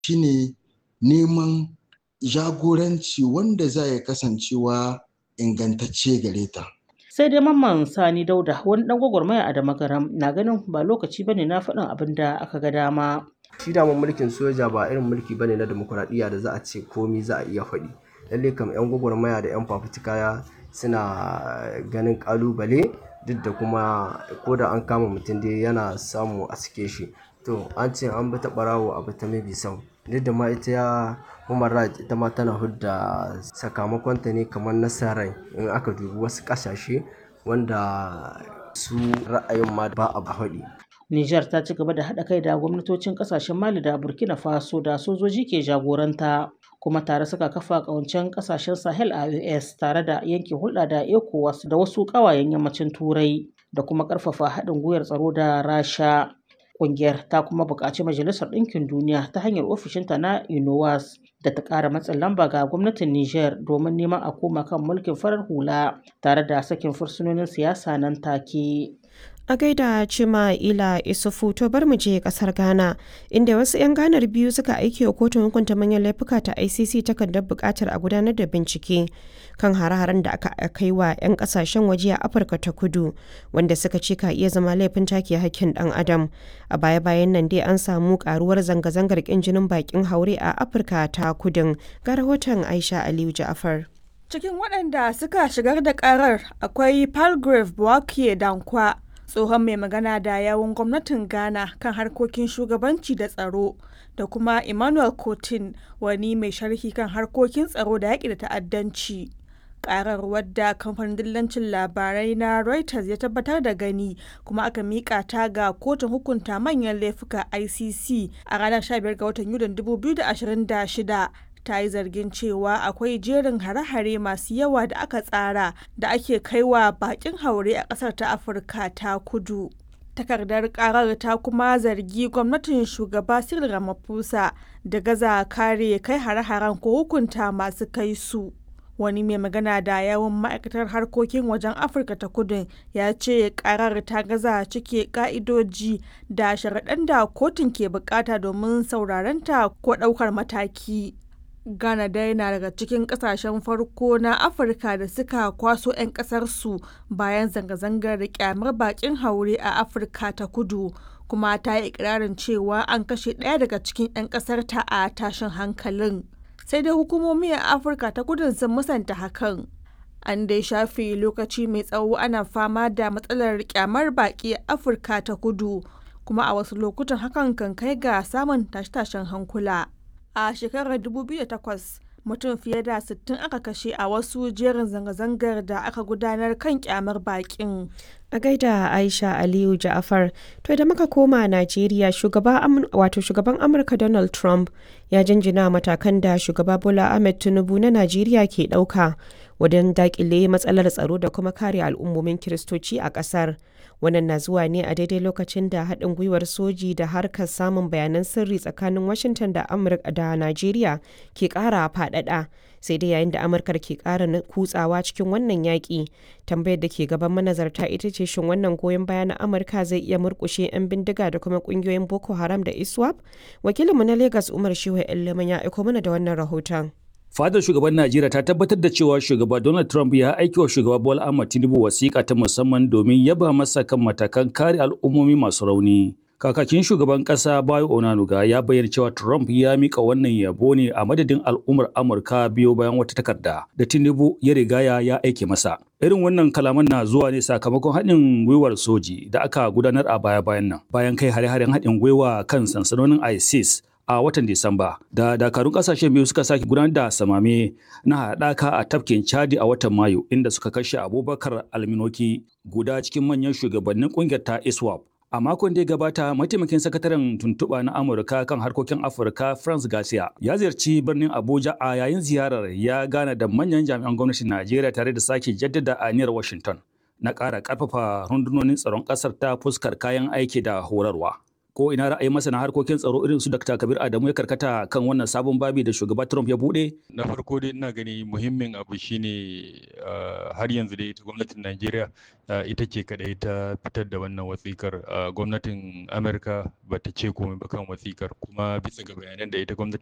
shine neman jagoranci wanda za ya kasancewa ingantacce gare ta. sai dai mamman sani dauda wani dan gwagwarmaya a damagaram na ganin ba lokaci bane na faɗin abin da aka ga dama shi daman mulkin soja ba irin mulki bane na demokuraɗiyya da za a ce komi za a iya faɗi lalle kam 'yan gwagwarmaya da 'yan fafutuka suna ganin kalubale duk da kuma ko da an kama mutum dai yana samu a sike shi to an ce an bi ta ɓarawo a bi ta mabi sau duk da ma ita ya human rights ita ma tana hudda sakamakonta ne kamar nasarar in aka dubi wasu ƙasashe wanda su ra'ayin ma ba a haɗi Nijar ta ci gaba da haɗa kai da gwamnatocin ƙasashen Mali da Burkina Faso da sojoji ke jagoranta kuma tare suka kafa ƙawancen ƙasashen Sahel a US tare da yanke hulɗa da ECOWAS da wasu ƙawayen yammacin Turai da kuma ƙarfafa haɗin gwiwar tsaro da Rasha. Ƙungiyar ta kuma buƙaci Majalisar Ɗinkin Duniya ta hanyar ofishinta na UNOWAS da ta ƙara matsin lamba ga gwamnatin Nijar domin neman a koma kan mulkin farar hula tare da sakin fursunonin siyasa nan take. A gaida Cima Ila Isufu to bar mu je kasar Ghana inda wasu 'yan ganar biyu suka aiki wa kotun hukunta manyan laifuka ta ICC takardar buƙatar a gudanar da bincike kan hare-haren da aka kai wa 'yan kasashen waje a Afirka ta Kudu wanda suka ce ka iya zama laifin take hakkin ɗan adam. A baya-bayan nan dai an samu karuwar zanga-zangar ƙin jinin bakin haure a Afirka ta Kudun ga rahoton Aisha Aliyu Ja'afar. Cikin waɗanda suka shigar da ƙarar akwai Palgrave Bouakie Dankwa tsohon mai magana da yawun gwamnatin ghana kan harkokin shugabanci da tsaro da kuma emmanuel cotin wani mai sharhi kan harkokin tsaro da yaƙi da ta'addanci karar wadda kamfanin dillancin labarai na reuters ya tabbatar da gani kuma aka miƙa ta ga kotun hukunta manyan laifuka icc a ranar 15 ga watan yulin 2026 ta yi zargin cewa akwai jerin hare-hare masu yawa da aka tsara da ake kaiwa bakin haure a ƙasar ta afirka ta kudu takardar karar ta kuma zargi gwamnatin shugaba cyril ramaphosa da gaza kare kai hare-haren ko hukunta masu kai su wani mai magana da yawon ma'aikatar harkokin wajen afirka ta kudu ya ce karar ta gaza cike ka'idoji da sharaɗan da kotun ke bukata domin saurarenta ko ɗaukar mataki Ghana dai na daga cikin kasashen farko na Afirka da suka kwaso 'yan ƙasarsu bayan zanga-zangar da kyamar bakin haure a Afirka ta kudu kuma ta yi ikirarin cewa an kashe ɗaya daga cikin 'yan ƙasarta a tashin hankalin. Sai dai hukumomi a Afirka ta kudu sun musanta hakan. An dai shafe lokaci mai tsawo ana fama da matsalar kyamar baki a Afirka ta kudu kuma a wasu lokutan hakan kan kai ga samun tashe-tashen hankula. a shekarar 2008 mutum fiye da 60 aka kashe a wasu jerin zanga-zangar da aka gudanar kan kyamar bakin. A gaida Aisha Aliyu Ja'afar, to da muka koma Najeriya shugaba wato shugaban Amurka Donald Trump ya jinjina matakan da shugaba Bola Ahmed Tinubu na Najeriya ke ɗauka wajen dakile matsalar tsaro da kuma kare al'ummomin Kiristoci a ƙasar. Wannan na zuwa ne a daidai lokacin da haɗin gwiwar soji da harkar samun bayanan sirri tsakanin Washington da Amurka da Najeriya ke ƙara faɗaɗa. Sai dai yayin da Amurkar ke ƙara kutsawa cikin wannan yaƙi, tambayar da ke gaban manazarta ita ce shin wannan goyon baya na Amurka zai iya murƙushe 'yan bindiga da kuma ƙungiyoyin Boko Haram da ISWAP? Wakilinmu na Lagos Umar Shehu Iliman ya aiko mana da wannan rahoton. Fadar shugaban Najeriya ta tabbatar da cewa shugaba Donald Trump ya aiki wa shugaba Bola Ahmed Tinubu wasiƙa ta musamman domin yaba masa kan matakan kare al'ummomi masu rauni. Kakakin shugaban ƙasa Bayo Onanuga ya bayyana cewa Trump ya mika wannan yabo ne a madadin al'ummar Amurka biyo bayan wata takarda da Tinubu ya rigaya ya aike masa. Irin wannan kalaman na zuwa ne sakamakon haɗin gwiwar soji da aka gudanar a baya-bayan nan bayan kai hare-haren haɗin gwiwa kan sansanonin ISIS a watan Disamba da dakarun kasashen biyu suka sake gudanar da samame na haɗaka a tafkin Chadi a watan Mayu inda suka kashe Abubakar Alminoki guda cikin manyan shugabannin ƙungiyar ta ISWAP. A makon da ya gabata, mataimakin sakataren tuntuɓa na Amurka kan harkokin Afirka France Garcia ya ziyarci birnin Abuja a yayin ziyarar ya gana da manyan jami'an gwamnatin Najeriya tare da sake jaddada aniyar Washington na ƙara ƙarfafa rundunonin tsaron ƙasar ta fuskar kayan aiki da horarwa. ko ina ra'ayin masana harkokin tsaro irin su Dr. Kabir Adamu ya karkata kan wannan sabon babi da shugaba Trump ya bude? Na farko dai ina gani muhimmin abu shine har yanzu dai ita gwamnatin Najeriya ita ce kadai ta fitar da wannan wasikar gwamnatin Amurka ba ta ce komai ba kan wasikar kuma bisa ga bayanan da ita gwamnatin